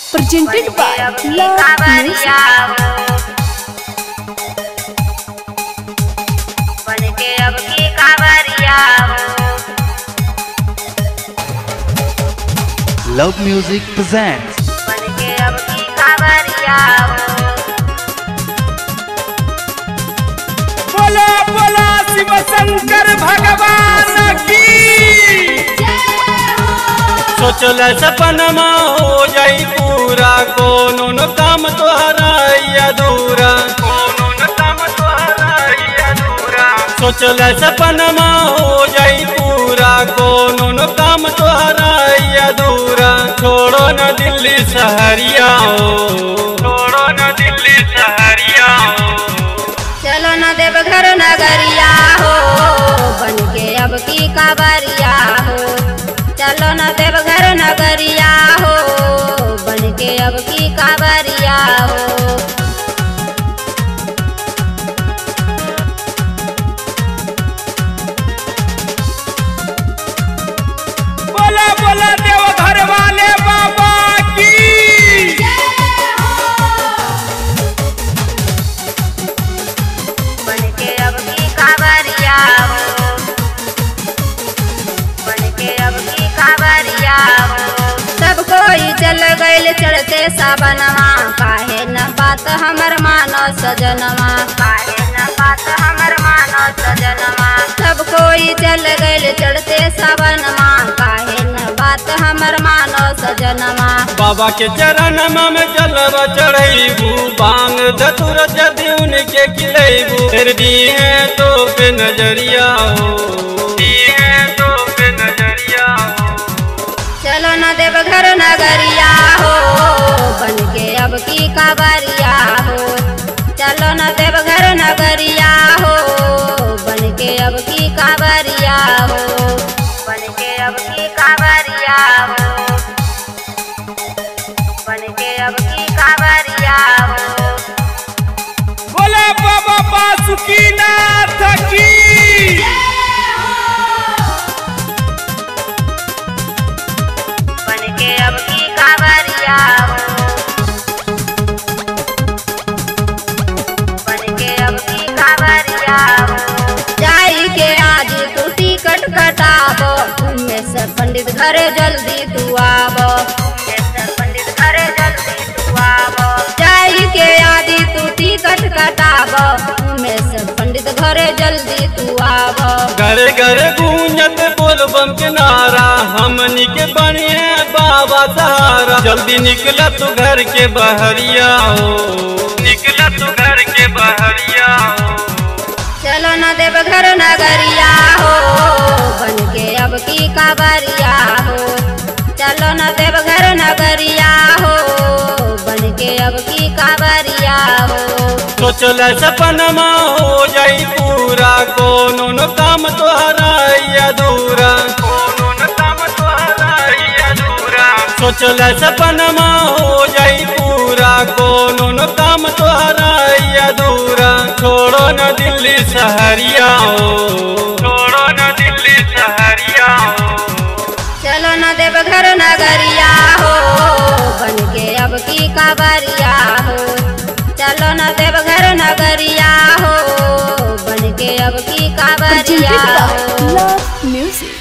presented by अब की Love खबरिया Music. बन के अब की खबरिया Love Music presents बन के अब की खबरिया बोलो बोलो शिव शंकर भगवान की सोचल सपनमा हो जाई पूरा कोनो न काम तोहरा ई अधूरा कोनो न काम तोहरा ई अधूरा सोचल सपनमा हो जाई पूरा कोनो न काम तोहरा ई अधूरा छोड़ो न दिल्ली सहरिया हो छोड़ो न दिल्ली सहरिया हो चलो न देवघर नगरिया हो बन के अब की काबरिया हो चलो न देवघर नगरिया हो बन के अब की काबरिया हो बोला बोला देवघर वाले बाबा की बन के अब की काबरिया हो बन के अब की काबरिया हो सब कोई चल गइल चढ़ते सावनवा काहे न बात हमर मानो सजनवा काहे न बात हमर मानो सजनवा सब कोई चल गइल चढ़ते सावनवा काहे न बात हमर मानो सजनवा बाबा के चरण में जलवा चढ़ैबू बांग धतुर जदि उनके खिलैबू फिर दिए तो पे नजरिया हो दिए तो पे नजरिया हो चलो न देवघर नगरिया हो बन के अब की काबरिया हो चलो न देवघर नगरिया हो बन के अब की काबरिया हो बन के अब की काबरिया हो बन के अब की काबरिया हो बोला बाबा बासुकीनाथ की बन के अब की काबरिया हो बन के अब की काबरिया हो जाई के आज तू टिकट कटाबो में से पंडित घरे जल्दी तू आबो में से पंडित घरे जल्दी तू आबो जाई के आज तू टिकट कटाबो में से पंडित घरे जल्दी तू आबो घर घर गूंजत बोल बम के नारा हमनी के बने बाबा सहारा जल्दी निकला तू घर के बहरिया हो निकला तू घर के बहरिया हो चलो न देवघर नगरिया हो बन के अब की काबरिया हो चलो न देवघर नगरिया हो बन के अब की काबरिया हो सोचल सपनमा हो जाई पूरा कोनो न काम तोहरा ई अधूरा कोनो न काम तोहरा ई अधूरा सोचल सपनमा हो जाई पूरा कोनो न काम तोहरा ई अधूरा छोड़ो न दिल्ली सहरिया हो छोड़ो न दिल्ली सहरिया हो चलो न देवघर नगरिया हो बन के अब की काबरिया हो चलो न देवघर नगरिया हो बन के अब की काबरिया Presented by हो Love Music.